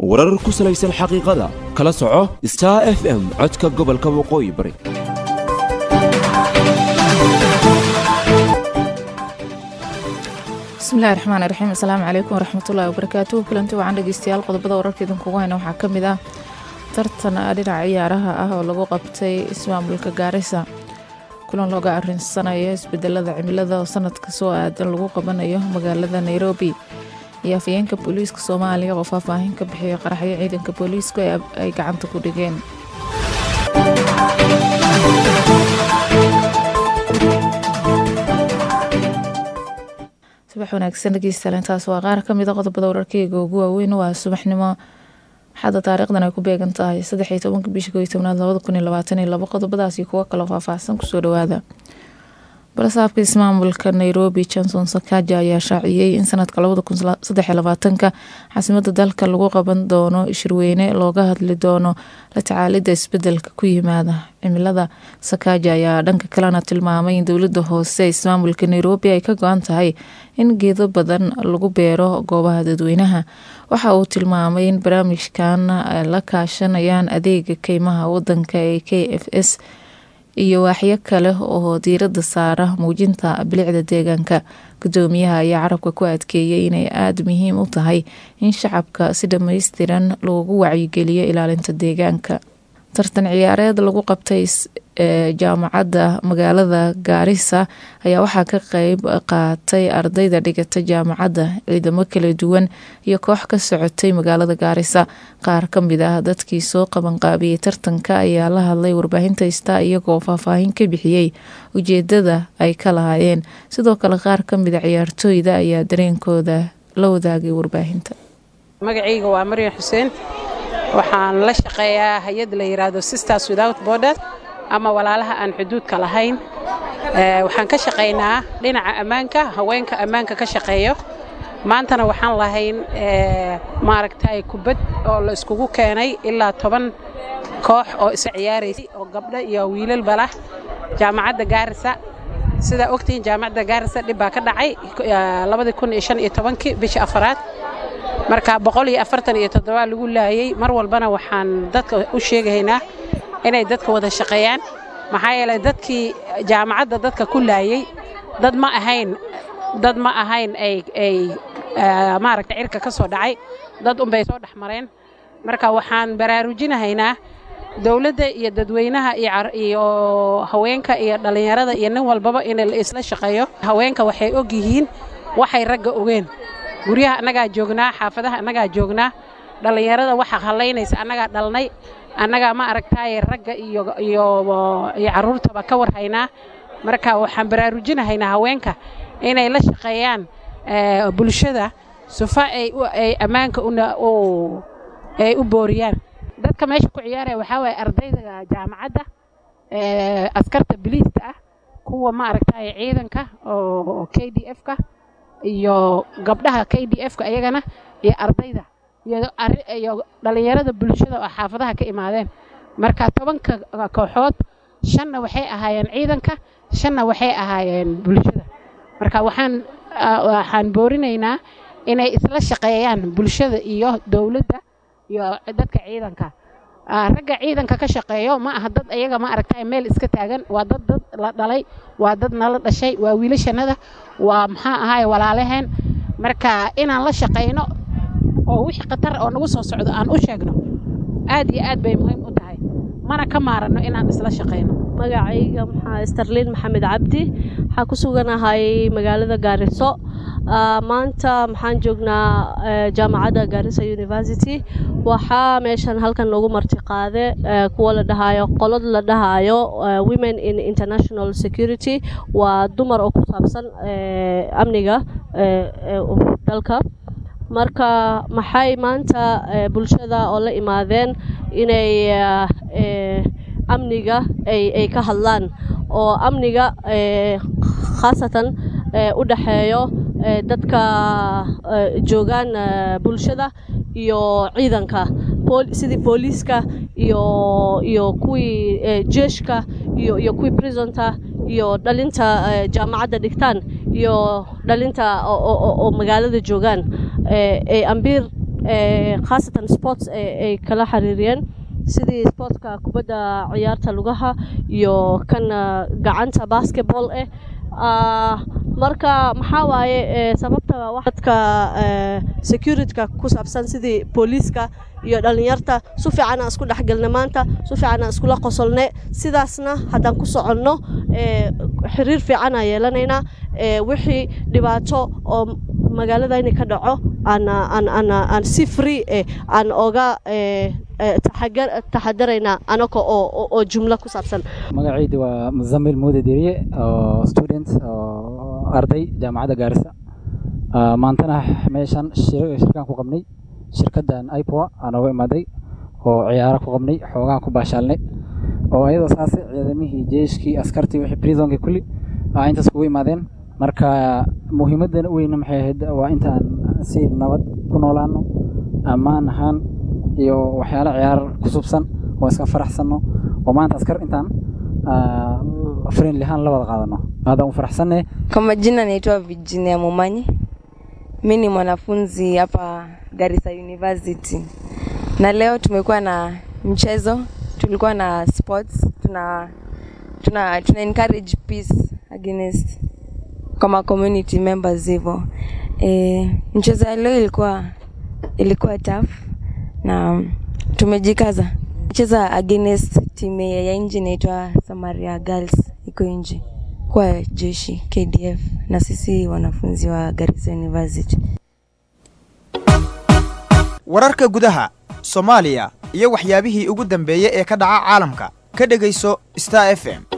warar ku salaysan xaqiiqada kala soco star f m codka gobolka waqooyi bari bismillahi raxmaan raxiim asalaamu calaykum waraxmatullahi wabarakaatuhu kulanti wacan dhegeystayaal qodobada wararka idinkugu hayna waxaa ka mid ah tartan dhinaca ciyaaraha ah oo lagu qabtay ismaamulka gaarisa kulan looga arinsanayo isbedelada cimilada oo sanadka soo aadan lagu qabanayo magaalada nairobi iyo afayeenka booliiska soomaaliya oo faahfaahin ka bixiya qaraxyo ciidanka booliisku ay gacanta ku dhigeen subax wanaagsan dhegeystayaal intaas waa qaar ka mida qodobada wararkeyga ugu waaweyn waa subaxnimo xadda taariikhdan ay ku beegan tahay saddex iyo tobanka bisha kooiyo tobnaad labada kun iyo labaatan iyo labo qodobadaasi kuwo kaloo faahfaahsan kusoo dhawaada balasaabka ismaamulka nairobi johnson sakaja ayaa shaaciyey in sanadka labada kun saddex iyo labaatanka caasimada dalka lagu qaban doono shirweyne looga hadli doono la tacaalida isbedelka ku yimaada cimilada sakaja ayaa dhanka kalena tilmaamay in dowlada hoose ismaamulka nairobi ay ka go-an tahay in geedo badan lagu beero goobaha dadweynaha waxa uu tilmaamay in barnaamijkan la kaashanayaan adeega keymaha wadanka ee k f s iyo waaxyo kale oo diirada saara muujinta bilicda deegaanka gudoomiyaha ayaa carabka ku adkeeyay inay aada muhiim u tahay in shacabka si dhammaystiran loogu wacyigeliyo ilaalinta deegaanka tartan ciyaareed lagu qabtay jaamacadda magaalada gaarisa ayaa waxaa ka qeyb qaatay ardayda dhigata jaamacadda ciidamo kala duwan iyo koox ka socotay magaalada gaarisa qaar ka mid ah dadkii soo qabanqaabiyey tartanka ayaa la hadlay warbaahinta ista iyagoo faahfaahin ka bixiyey ujeedada ay ka lahaayeen sidoo kale qaar ka mida ciyaartooyda ayaa dareenkooda la wadaagay warbaahinta magacayga waa maryan xuseen waxaan la shaqeeyaa hay-ad la yiraahdo sisters without borders ama walaalaha aan xuduudka lahayn waxaan ka shaqaynaa dhinaca ammaanka haweenka ammaanka ka shaqeeyo maantana waxaan lahayn maaragtay kubad oo la iskugu keenay ilaa toban koox oo isa ciyaaraysay oo gabdho iyo wiilalba lah jaamacadda gaarisa sidaa ogtihiin jaamacadda gaarisa dhib baa ka dhacay labadii kun iyo shan iyo tobankii bishii afaraad marka boqol iyo afartan iyo toddobaa lagu laayey mar walbana waxaan dadka u sheegaynaa inay dadka wada shaqeeyaan maxaa yeelay dadkii jaamacadda dadka ku laayey dad ma ahayn dad ma ahayn ay ay maaragta cirka ka soo dhacay dad unbay soo dhex mareen marka waxaan baraarujinahaynaa dowladda iyo dadweynaha iyo haweenka iyo dhallinyarada iyo nin walbaba in la isla shaqeeyo haweenka waxay og yihiin waxay ragga ogeen guryaha annagaa joognaa xaafadaha annagaa joognaa dhallinyarada waxa hallaynaysa annagaa dhalnay annagaa ma aragtaaye ragga iyo iyo carruurtaba ka warhaynaa marka waxaan baraarujinahaynaa haweenka inay la shaqeeyaan bulshada sufa ay ammaanka ay u booriyaan dadka meesha ku ciyaaraya waxaa waaye ardayda jaamacadda askarta biliista ah kuwa ma aragtaaye ciidanka oo k d f-ka iyo gabdhaha k d f-ka ayagana iyo ardayda iyo dhallinyarada bulshada oo xaafadaha ka imaadeen marka tobanka kooxood shanna waxay ahaayeen ciidanka shanna waxay ahaayeen bulshada marka waxaan waxaan boorinaynaa inay isla shaqeeyaan bulshada iyo dowladda iyo dadka ciidanka ragga ciidanka ka shaqeeyo ma aha dad ayaga ma aragtay meel iska taagan waa dad dad la dhalay waa dad nala dhashay waa wiilashannada waa maxaa ahaay walaalaheen marka inaan la shaqayno oo wixii khatar oo nagu soo socdo aan u sheegno aad iyo aad bay muhiim u tahay mana ka maaranno inaan isla shaqayno magacayga maxaa starliin maxamed cabdi waxaa ku suganahay magaalada gaariso maanta maxaan joognaa jaamacadda gaarisa university waxaa meeshan halkan noogu marti qaade kuwa la dhahaayo qolad la dhahaayo women in international security waa dumar oo ku saabsan amniga dalka marka maxay maanta bulshada oo la imaadeen inay amniga ay ka hadlaan oo amniga khaasatan u dhaxeeyo dadka joogaan bulshada iyo ciidanka sidii booliiska iyo iyo kuwii jeeshka iyo iyo kuwii prisonta iyo dhalinta jaamacadda dhigtaan iyo dhalinta oo magaalada joogaan ee ambiir khaasatan sports ay kala xiriiriyeen sidii sportka kubadda ciyaarta lugaha iyo kan gacanta basketball ah marka maxaa waaye sababta waxadka securityka ku saabsan sidii booliiska iyo dhallinyarta su fiican aan isku dhexgelna maanta su fiican aan iskula qosolne sidaasna haddaan ku soconno xiriir fiican aan yeelanaynaa wixii dhibaato oo magaaladayni ka dhaco aan si free eh aan oga taxadaraynaa anaga oo jumlo ku saabsan magacaydi waa muzamil muude deriye oo student oo arday jaamacadda gaarisa maantana meeshan shirkaan ku qabnay shirkaddan ipoa aan nooga imaaday oo ciyaaro ku qabnay xoogaan ku baashaalnay oo ayadoo saas ciidamihii jeeshkii askartii wixii prisonkii kulli aa intaas kugu imaadeen marka muhiimaddan u weyna maxay ahayd waa intaan si nabad ku noolaano ammaan ahaan iyo waxyaalo ciyaar ku subsan oo iska faraxsanno oo maanta askar intaan friendly ahaan la wada qaadano aadaan u faraxsanne Kwa majina naitwa Virginia Momanyi. Mi ni mwanafunzi hapa Garissa University, na leo tumekuwa na mchezo, tulikuwa na sports, tuna tuna, tuna encourage peace against kama community members hivyo. E, mchezo ya leo ilikuwa ilikuwa tough na tumejikaza cheza against timu ya nje inaitwa Samaria Girls iko nje kwa jeshi KDF na sisi wanafunzi wa Garissa University. wararka gudaha soomaaliya iyo waxyaabihii ugu dambeeyey ee ka dhaca caalamka ka dhegayso star f m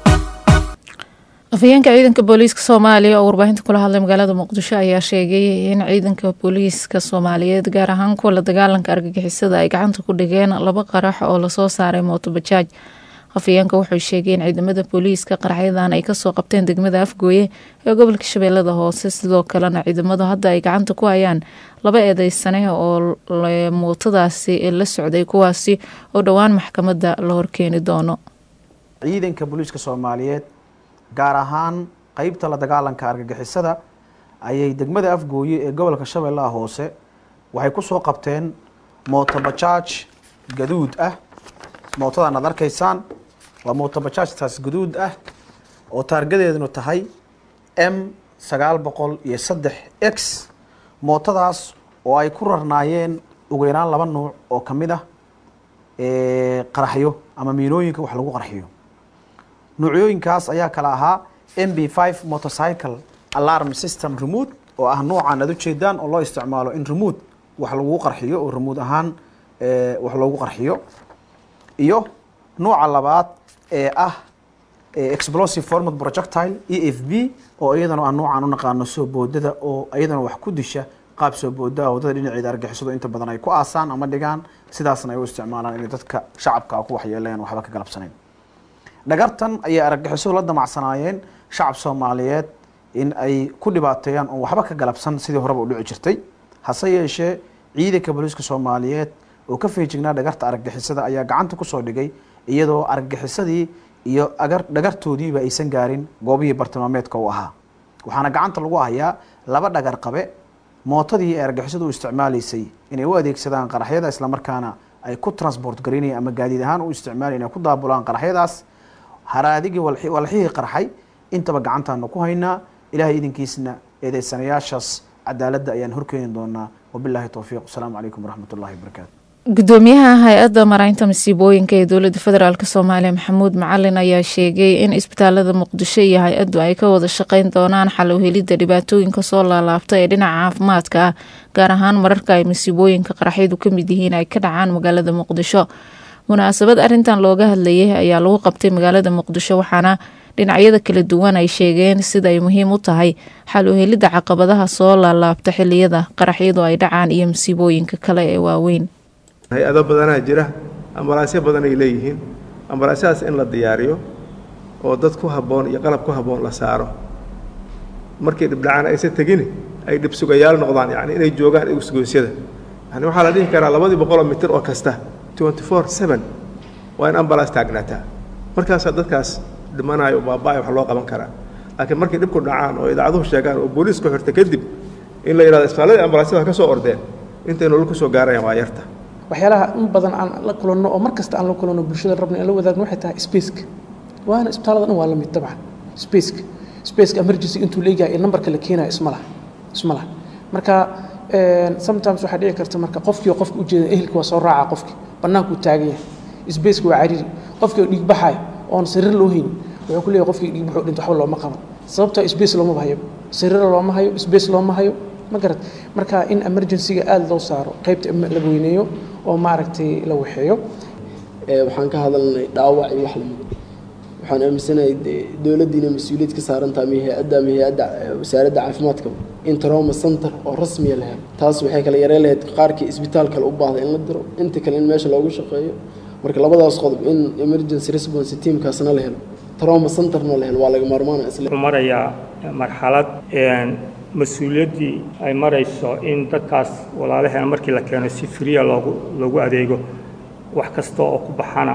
afhayeenka ciidanka booliiska soomaaliya oo warbaahinta kula hadlay magaalada muqdisho ayaa sheegay in ciidanka booliiska soomaaliyeed gaar ahaan kuwa la dagaalanka argagixisada ay gacanta ku dhigeen laba qarax oo lasoo saaray mootobajaaj afhayeenka wuxuu sheegay in ciidamada booliiska qaraxyadan ay kasoo qabteen degmada afgooye ee gobolka shabeellada hoose sidoo kalena ciidamadu hadda ay gacanta ku hayaan laba eedeysane oo mootadaasi la socday kuwaasi oo dhowaan maxkamadda la horkeeni doono ciidanka booliiska soomaaliyeed gaar ahaan qeybta la dagaalanka argagixisada ayay degmada afgooye ee gobolka shabeellaha hoose waxay kusoo qabteen mootobajaaj gaduud ah mootadan aad arkaysaan waa mootobajaajtaas gaduud ah oo taargadeedunu tahay m sagaal boqol iyo saddex x mootadaas oo ay ku rarnaayeen ugu yaraan laba nuuc oo ka mid ah qaraxyo ama miinooyinka wax lagu qarxiyo nuucyooyinkaas ayaa kala ahaa m b five motorcycle alarm system remote oo ah nuucan aad ujeedaan oo loo isticmaalo in remote wax lagu qarxiyo oo remote ahaan wax loogu qarxiyo iyo nuuca labaad ee ah explosive format projectile e f b oo iyadana aan nuucan u naqaano soo boodada oo iyadana wax ku disha qaab soo boodaa wadada dhinaceeda argixisado inta badan ay ku aasaan ama dhigaan sidaasna ay u isticmaalaan inay dadka shacabka ku waxyeelayaan waxba ka galabsanayn dhagartan ayay argagixisadu la damacsanaayeen shacab soomaaliyeed in ay ku dhibaateeyaan oon waxba ka galabsan sidii horeba u dhici jirtay hase yeeshee ciidanka booliiska soomaaliyeed oo ka feejignaa dhagarta argagixisada ayaa gacanta kusoo dhigay iyadoo argagixisadii iyo agar dhagartoodiiba aysan gaarin goobihii bartilmaameedka u ahaa waxaana gacanta lagu hayaa laba dhagar qabe mootadii ay argagixisadu u isticmaalaysay inay u adeegsadaan qaraxyada islamarkaana ay ku transport garaynayaan ama gaadiid ahaan u isticmaalayan inay ku daabulaan qaraxyadaas haraadigii walxihii qarxay intaba gacantaanu ku haynaa ilaahay idinkiisna eedeysanayaashaas cadaaladda ayaan horkeeni doonaa wabilaahi towfiiq asalaamu calaykum waraxmat ullahi wabarakaatu gudoomiyaha hay-adda maraynta masiibooyinka ee dowladda federaalk soomaaliya maxamuud macalin ayaa sheegay in isbitaalada muqdisho iyo hay-addu ay ka wada shaqeyn doonaan xal u helidda dhibaatooyinka soo laalaabta ee dhinaca caafimaadka ah gaar ahaan mararka ay masiibooyinka qaraxyadu ka mid yihiin ay ka dhacaan magaalada muqdisho munaasabad arintan looga hadlayay ayaa lagu qabtay magaalada muqdisho waxaana dhinacyada kala duwan ay sheegeen sida ay muhiim u tahay xal u helidda caqabadaha soo laalaabta xiliyada qaraxyadu ay dhacaan iyo masiibooyinka kale ee waaweyn hay-ado badanaa jira ambalaasyo badan ay leeyihiin ambalaasyadaas in la diyaariyo oo dad ku habboon iyo qalab ku habboon la saaro markay dhibdhacaan aysan tegini ay dhibsugayaal noqdaan yacni inay joogaan isgoosyada yani waxaa la dhihi karaa labadii boqoloo mitir oo kasta twenty four seven waa in ambalaas taagnaataa markaasaa dadkaas dhimanayo o baaba-ay wax loo qaban karaa laakiin markay dhibku dhacaan oo idaacaduhu sheegaan oo booliisku xirta kadib in la yidhahdo isbitaaladii ambalaasyada ka soo ordeen intay nolol ku soo gaarayaan waa yarta waxyaalaha in badan aan la kulanno oo mar kasta aan la kulanno bulshada rabna in la wadaagno waxay tahay spaceka waana isbitaallada dhan waa la mid dabcan spaceka spaceka emergency intuu leeyahay ee nambarka la keenayo isma laha isma laha marka sometimes waxaa dhici karta marka qofkii oo qofka ujeeda ehelka waa soo raaca qofkii bannaankuu taagan yahay spaceka waa cariiri qofkii oo dhiig baxayo oon sariir loo haynin wuxuu ku leeyahay qofkii dhiig baxuu dhinto waxba looma qaban sababtoo space looma hayo sariir looma hayo space looma hayo ma garad marka in emergency-ga aada loo saaro qaybta la weyneeyo oo maaragtay la waxeeyo waxaan ka hadalnay dhaawac iyo wax lamid waxaan aaminsanahay dowladdiina mas-uuliyad ka saaran tahay ama hay-adda ama hay-adda wasaaradda caafimaadka in trauma center oo rasmiya la helo taas waxay kala yareen lahayd qaarkii isbitaal kale u baahda in la diro inta kale in meesha loogu shaqeeyo marka labadaas qodob in emergency response teamkaasna la helo trauma centerna la helo waa laga maarmaana isle marayaa marxalad mas-uuliyaddii ay marayso in dadkaas walaalaheena markii la keeno si friya loogu loogu adeego wax kasta oo ku baxana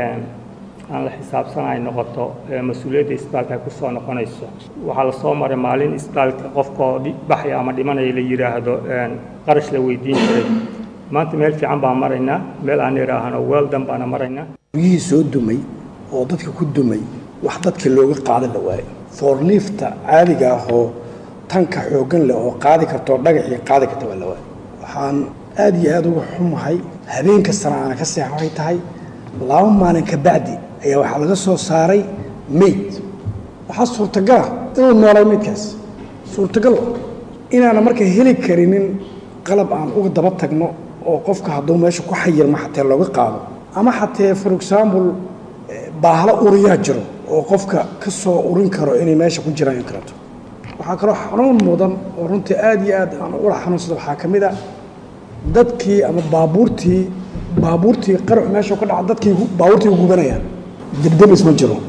aan la xisaabsan ay noqoto mas-uuliyadda isbitaalka ay ku soo noqonayso waxaa la soo maray maalin isbitaalka qofkoo baxaya ama dhimanaya la yidhaahdo qarash la weydiin jiray maanta meel fiican baan maraynaa meel aan idhaahno weeldan baana maraynaa guryihii soo dumay oo dadka ku dumay wax dadka looga qaadan la waayo foorliifta caadiga ah oo tanka xooggan leh oo qaadi karta oo dhagaxii qaadi karta waa la waayo waxaan aad iyo aad uga xumahay habeen kastana aana ka seexa waxay tahay laba maalin ka bacdi ayaa waxaa laga soo saaray meyd waxaa suurtagala inuu noolay meydkaas suurtagal inaana marka heli karinin qalab aan uga daba tagno oo qofka hadduu meesha ku xayirma xatee looga qaado ama xatee for example baahlo uriyaa jiro oo qofka ka soo urin karo inay meesha ku jiraan karato waxaa kaloo xanuun mudan oo runtii aad iyo aad aan ula xanuunsada waxaa ka mid a dadkii ama baabuurtii baabuurtii qarax meesha ka dhaca dadkii baabuurtii gubanayaan debdebis ma jiro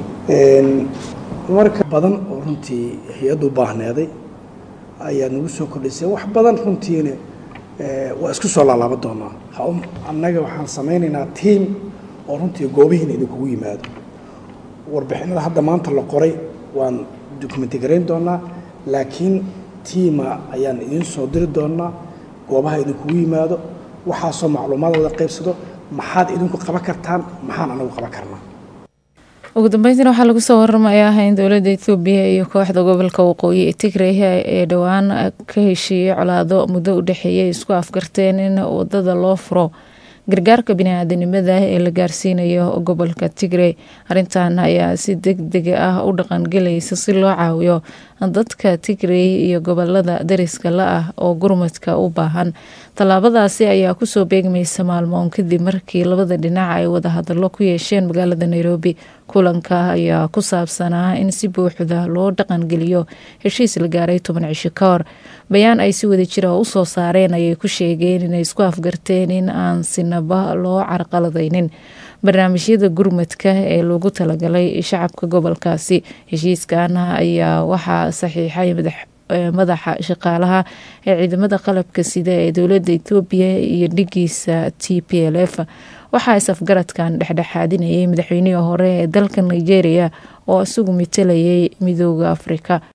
marka badan oo runtii hay-addu baahneeday ayaa nagu soo kordhisay wax badan runtiina waa isku soo laalaaba doonaa annaga waxaan samaynaynaa tiam oo runtii goobihiina idinkugu yimaado warbixinada hadda maanta la qoray waan dokumenti garayn doonaa laakiin tiima ayaan idiin soo diri doonaa goobaha idinkugu yimaado waxaasoo macluumaad wada qaybsado maxaad idinku qaban kartaan maxaan anagu qaban karnaa ugu dambeyntiina waxaa lagu soo waramayaa in dowladda ethoobiya iyo kooxda gobolka waqooyi ee tigray ee dhowaan ka heshiiyey colaado muddo u dhexeeyay isku afgarteen in wadada loo furo gargaarka bini-aadanimada ee la gaarsiinayo gobolka tigray arrintan ayaa si deg deg ah u dhaqangelaysa si loo caawiyo dadka tigray iyo gobolada dariska la ah oo gurmadka u baahan tallaabadaasi ayaa kusoo beegmaysa maalmoon kadib markii labada dhinac ay wadahadalo ku yeesheen magaalada nairobi kulanka ayaa ku saabsanaa in si buuxda loo dhaqangeliyo heshiis la gaaray toban cisho ka hor bayaan ay si wada jira usoo saareen ayay ku sheegeen inay isku afgarteen in aan sinaba loo carqaladaynin barnaamijyada gurmadka ee loogu talagalay shacabka gobolkaasi heshiiskan ayaa waxaa saxiixay madaxa shaqaalaha ee ciidamada qalabka sida ee dowladda etoobiya iyo dhigiisa t p l f waxaa is-afgaradkan dhexdhexaadinayay madaxweynihii hore ee dalka nigeria oo isagu matalayay midooda afrika